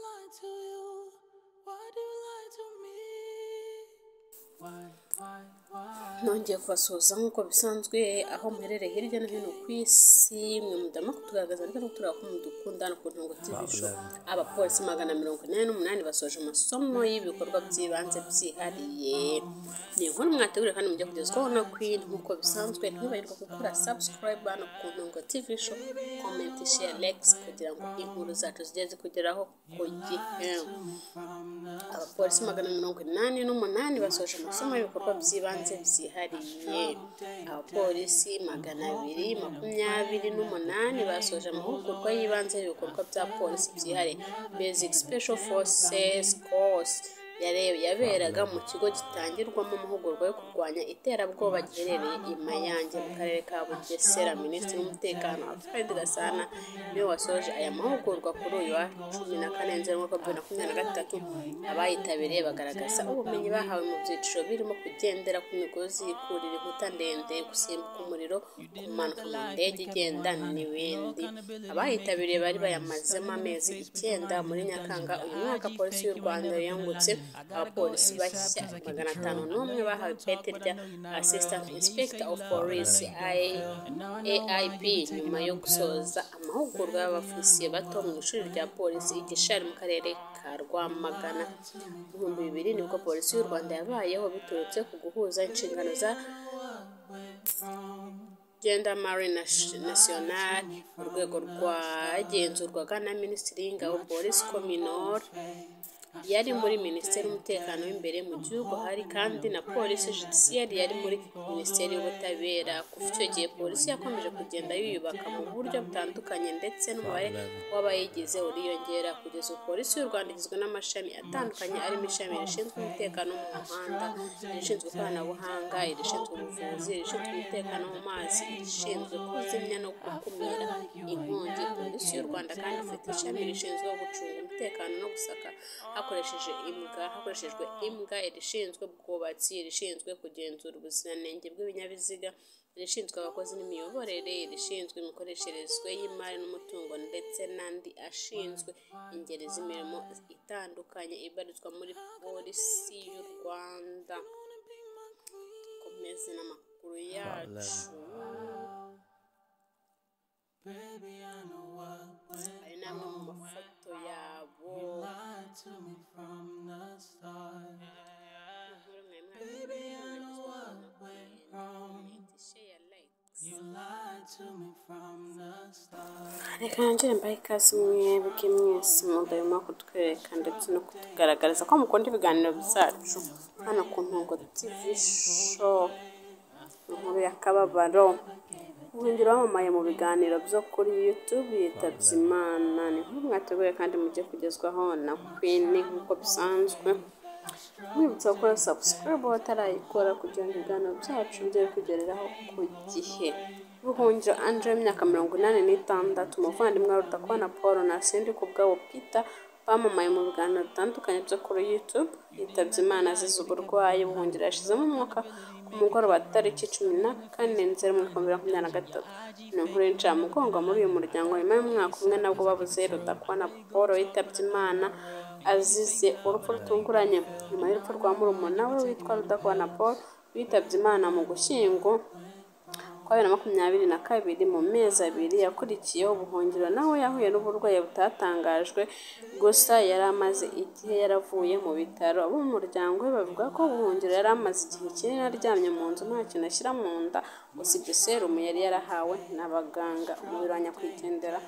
lie to you? Why do you lie to me? Why, why, why? nongeye kubasuhuza nk'uko bisanzwe aho muherereye hirya no hino ku isi mwe mudama kutugaragaza ndetse no kutureba ko mudukunda no ku ntungo tv abapolisi magana mirongo inani n'umunani basoje amasomo y'ibikorwa by'ibanze byihariye ni inkuru mwategure kandi mujya kugezwaho na queen nk'uko bisanzwe ntibagirwa gukora subscribe hano ku ntungo tv show comment share likes kugira ngo inkuru zacu zijye zikugeraho ku gihe abapolisi magana mirongo inani n'umunani basoje amasomo y'ibikorwa by'ibanze byihariye abapolisi magana abiri makumyabiri n'umunani basoje amahugurwa y'ibanze y'ibikorwa bya polisi byihariye basic special forces course yarebe yaberaga mu kigo gitangirwamo amahugurwa yo kurwanya iterabwoba giherereye i Mayange mu karere ka Bugesera minisitiri w'umutekano Alfred Gasana niwe wasoje aya mahugurwa kuri uyu wa cumi na kane nzeri umwaka bibiri na makumyabiri na gatatu abayitabiriye bagaragaza ubumenyi bahawe mu byiciro birimo kugendera ku migozi kurira inkuta ndende gusimbuka umuriro kumanuka mu ndege igenda n'ibindi abayitabiriye bari bayamazemo amezi icyenda muri nyakanga uyu mwaka polisi y'u rwanda yungutse abapolisi bashya magana atanu n'umwe bahawe ipeti rya assistant inspector of police aip nyuma yo gusoza amahugurwa y'abafisiye bato mu ishuri rya polisi i gishari mu karere ka rwamagana mu bihumbi bibiri nibwo polisi y'u rwanda yabayeho biturutse ku guhuza inshingano za gendarmerie Nas- nationale urwego rwagenzurwaga na minisitiri y'ingabo boris kominor yari muri minisiteri y'umutekano w'imbere mu gihugu hari kandi na polisi judiciaire yari muri minisiteri y'ubutabera kuva icyo gihe polisi yakomeje kugenda yiyubaka mu buryo butandukanye ndetse n'umubare w'abayigize uriyongera kugeza ubu polisi y'u rwanda igizwe n'amashami atandukanye arimo ishami rishinzwe umutekano wo mu muhanda irishinzwe ikoranabuhanga irishinzwe ubuvuzi irishinzwe umutekano wo mu mazi irishinzwe kuzimya no gukumira inkongi polisi y'u rwanda kandi ifite ishami rishinzwe gucunga umutekano no gusaka hakoresheje imbwa hakoreshejwe imbwa irishinzwe ubwubatsi irishinzwe kugenzura ubuziranenge bw'ibinyabiziga irishinzwe abakozi n'imiyoborere irishinzwe imikoresherezwe y'imari n'umutungo ndetse n'andi ashinzwe ingeri z'imirimo itandukanye ibarizwa muri polisi y'u rwanda komeze n'amakuru yacu Baby, I know what ayo ni amwe mu mafoto yabo lied to me from the start. inkuru mwe mwabibonye You lied to me from the start. reka nongere mbahe ikaze mwebwe mwese mudahima kutwereka ndetse no kutugaragariza ko mukunda ibiganiro byacu hano ku ntungo tv show inkuru y'akababaro ubuhungiro wamamaye mu biganiro byo kuri youtube yitabye imana ni nkuru mwateguye kandi mujye kugezwaho na queen nk'uko bisanzwe mwibutsa gukora subscribe batarayikora kugira ngo ibiganiro byacu bijye kugereraho ku gihe buhungiro angela w'imyaka mirongo inani n'itandatu umuvandimwe wa rudakwana paul na sindi ku bwabo peter bamamaye mu biganiro bitandukanye byo kuri youtube yitabye imana azize uburwayi buhungiro yashizemo umwuka ku mugoroba tariki cumi na kane nzeri mu bihumbi bibiri na makumyabiri na gatatu ni inkuru y'incamugongo muri uyu muryango nyuma y'umwaka umwe nabwo babuze rudakwana paul yitabye imana azize urupfu rutunguranye nyuma y'urupfu rwa murumuna we witwa rudakwana paul witabye imana mu gushyingo kwa bibiri na makumyabiri na kabiri mu mezi abiri yakurikiyeho ubuhungiro nawe yahuye n'uburwayi butatangajwe gusa yari amaze igihe yaravuye mu bitaro abo mu muryango we bavuga ko ubuhungiro yari amaze igihe kinini aryamye mu nzu nta kintu ashyira mu nda usibye serumu yari yarahawe n'abaganga umubiri wa nyakwigendera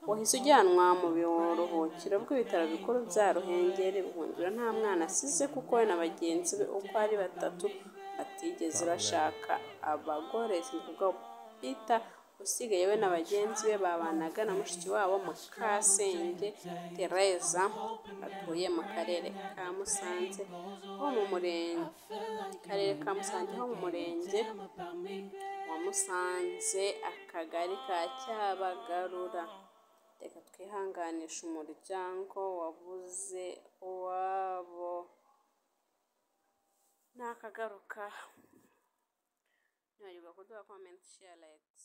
wahise ujyanwa mu biruhukiro bw'ibitaro bikuru bya ruhengeri buhungiro nta mwana asize kuko we na bagenzi be uko ari batatu batigeze bashaka abagore sinvuga pita usigaye we na bagenzi be babanaga na mushiki wabo mukasenge tereza atuye mu karere ka musanze ho mu murenge karere ka musanze ho mu murenge wa musanze akagari ka cyabagarura reka twihanganishe umuryango wabuze uwabo nakagaruka nibagirwa kuduha komenti share like